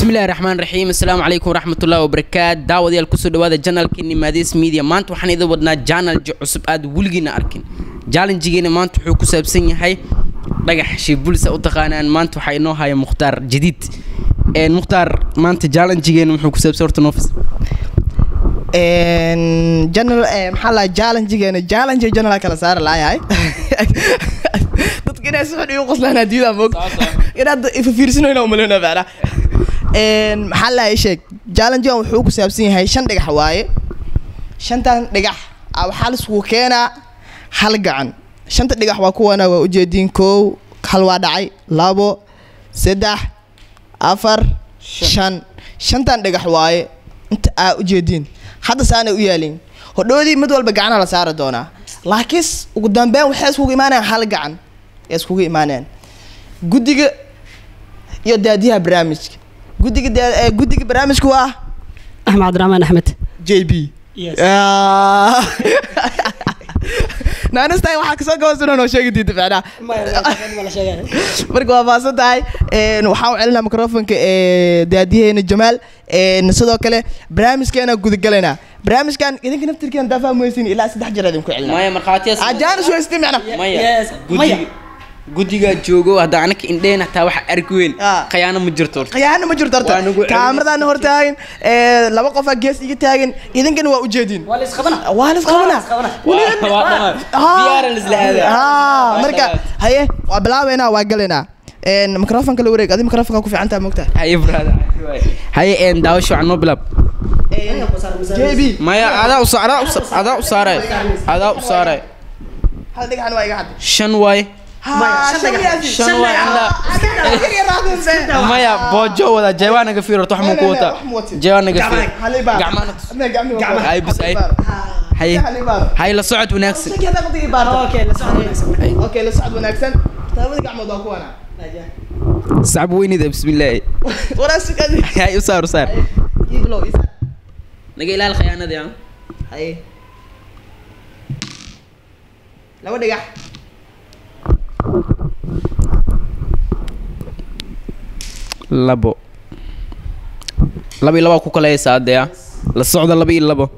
bismillahi raxmaan raxiim assalaamu calaykum waraxmatullahi wabarakaat daawadayaal kusoo dhawaada janalkeeni maadis media maanta waxaan idin wadnaa janalji cusub aad weligiina arkin jallenjigeena maanta wuxuu ku saabsan yahay dhagax shiibulisa u taqaanaan maanta waxaa inoo haya mukhtaar jadiid Een, mukhtaar maanta jallenjigeena muxuu ku saabsan horta noofis general eh, maxaa la challengegeena challenge general kala saara laayahay dadka inay si xun igu qoslaan adduunyada moog inaad ifafiirsinoyna umaleyna macna maxaa la sheeg challengegan wuxuu ku saabsan yahay shan dhagax waaye shantan dhagax ah waxaa laisugu keenaa hal gacan shanta dhagax waa kuwana waa ujeediin kow hal waa dhacay labo saddex afar shan shantan dhagax waaye inta aa ujeediin hadda saanay u yaalin hodhoodii mid walba gacana la saari doonaa laakiin ugu dambeyn waxay iskugu imaanayaan hal gacan ay iskugu imaanayaan guddiga iyo daadiyaha barnaamijka guddiga daa- eh, guddiga barnaamijka waa axmed cabdiraxmaan axmed j b naanistay waxaa kasoo gabasunan oo sheegi diida macnaha marka waa maasan tahay Een, waxaan u celinaa microfonka ee daadiyaheena jamaal Een, sidoo kale barnaamijkeena gudagalaynaa barnaamijkan idinka naftirkeena daa fahmaysin ilaa saddex jeer idinku celinaa maya markhaatiyaas ajaanis weysti macna maya guddiga guddigaa joogo hadda anaka indheen hataa waxa arki weyn Ah. khayaano ma jirto horta khiyaano ma jirto horta Waa nagu celin. kaamiradan hor taagan ee, laba qofaa gees iga taagan idinkana waa ujeedin waa la isqabana waa la isqabana Waa- waa dhammaan. Diyaaran la isla aadaa. haa marka Maasha Allah. haye waa bilaabeynaa waa galaynaa Een, microfonka la wareeg adi microfonka ku fiican tahay mogtaa haye brother haye een daawasho waxaan noo bilaab j b maya adaa u sa- adaa u sa- adaa u saaray adaa u saaray hal dhagaxan waa iga cadday shan waaye shan waaye indaa maya boojo wada jeewaa naga fiir horta wax muu ku wataa jeewaa naga fiir gacmaha Ay, bis, ay. haye haye la socod wanaagsan okay la socod wanaagsan labada gacmood waa kuwana sacab weynida bismillaahi walaasugadi haye u saar u saar iblo isa naga ilaal khayaanadii aan haye laba dhagax labo laba iyo labaa ku kala haysaa hadee ah la socda laba iyo labo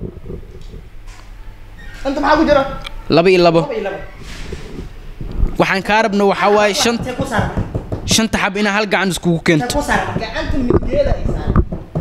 anta maxaa ku jira laba iyo labo waxaan kaa rabna waxaa waaye shan shanta xab inaa hal gacan iskugu keento gacanta mideeda ay saaran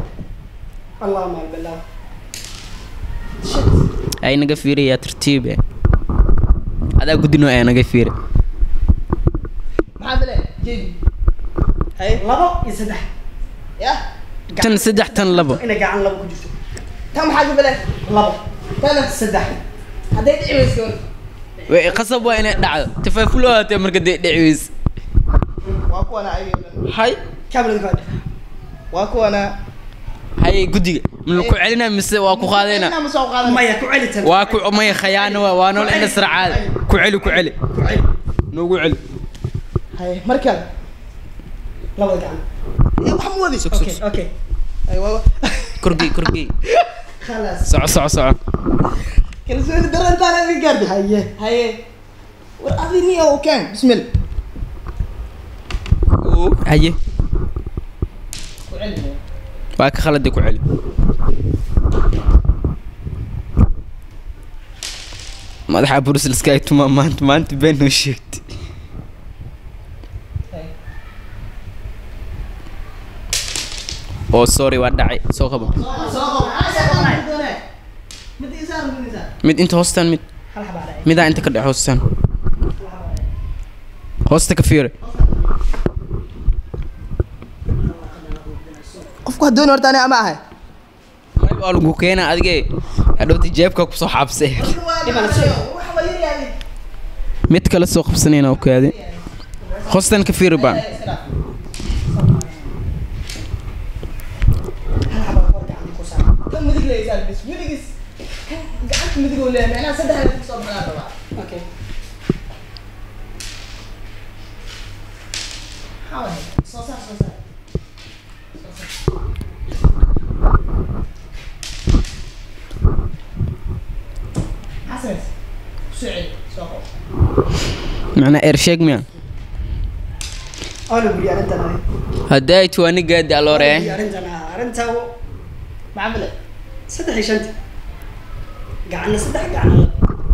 ay naga fiirayaa tartiib eh adaa gudinoo ee naga fiira maxaa file jeedi haye labo iyo saddex ya tan saddex tan labo inay gacan labo ku jirto tan maxaa ku file labo tana saddex hadday dhici weyso Way- qasab waa inay dhacdo tafaafulo haatee marka dee dhici weys waa kuwana ayaga hay kamerada ka waa kuwana haye guddiga ma laku celinaa mise waa ku qaadayna ma soo qaadan maya ku celi tan waa ku maya khayaano waa waa nool indha sracaada ku celi ku celi ku celi noogu celi haye markaan labada gacan Eh, wax ma wadi okay okay Haye, waa- korgey korgey خلاص soco soco soco kalsooni darantaana iga gaartay haye haye war adi ni oo keen bismil haye ku celi waa ka khalade ku celi madaxa bruselska ay tumaa maanta maanta been noo sheegtay oo sorry waa dhacay soo qabo mid inta hoostaan mid hal xabaa dhacay midaa inta ka dhex hoostaan hoosta ka fiire qofku hadoon horta ani ama ahay may waa lagu keenaa adige hadhowta jeebka kusoo xabsay mid kale soo qabsanayna oo kaadi hoostan ka fiiri baan kan midig leeyahay bis midigis kan gacanta midig oo leeyahay macnaha saddex ay kusoo baxaan rabaa okay maxaa waay soo saar soo saar xasan soo celi soo qof macnaa eer sheeg miya Oona buri arrintan adiga. hadday ay tuwaani gaadi aloore Buri arrintan ah. Arrintan maxaa file? Saddex iyo shanti. Gacana saddex gacana laba.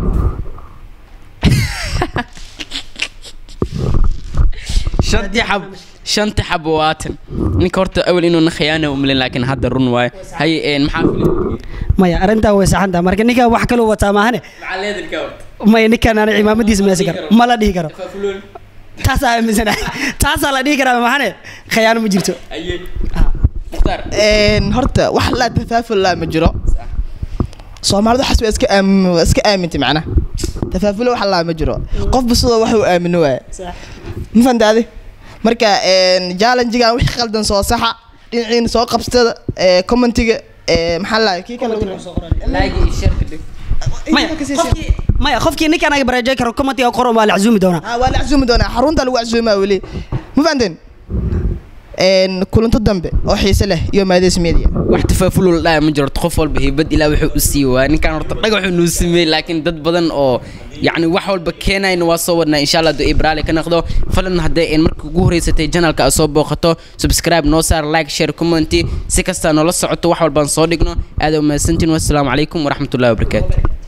shantii xab shantii xab waatan ninka horta awal inuuna khiyaana umlin laakiin hadda run waaye hay een maxaa filay Maya arrintan way saxan tahay marka ninkan wax kaloo wataa maahane. maxaa leedarka horta Maya ninkan aan cimaamadiisa meesi karo. Ma la dhihi karo. Taasaa aaminsanahay. Taasaa la dhihi karaa maahane. Khiyaano ma jirto. aye Ah. mukhtaar Een, horta wax laa tafaaful laa ma jiro soomaalidu waxaas waa iska aamin waa iska aamintay macnaha tafaafulo wax laa ma jiro qofba sidoo wax uu aamino waaya Sax. ma fahantaade marka een, challengegan wixii qaldan soo saxa dhinaciina soo qabsada ee, commentiga ee, maxaa la kii kale laagi iyo sharka dhig Maya qofkii Maya qofkii ninkan anaga baraajay karo commentiga qoran waa la casuumi doonaa. Ah, waa la casuumi doonaa xarunta lagu casuumaa weli ma fahanteen Een, kulanto dambe oo xiise leh iyo maades media wax tafaaful la dhaaya ma jiro horta qof walba heybad ilaa wuxuu u siiyey waa ninkan horta dhagaxuu nuu sameeyey laakiin dad badan oo yacni wax walba keenayna waa soo wadnaa insha allah hadduu ibraali ka noqdo falan hadday een marka ugu horeysatay janalka aad soo booqato subscribe noo saar like share commenti si kastaa noola socoto wax walbaan soo dhigno aad u mahadsantiin wassalaamu calaykum waraxmatullahi wabarakaatu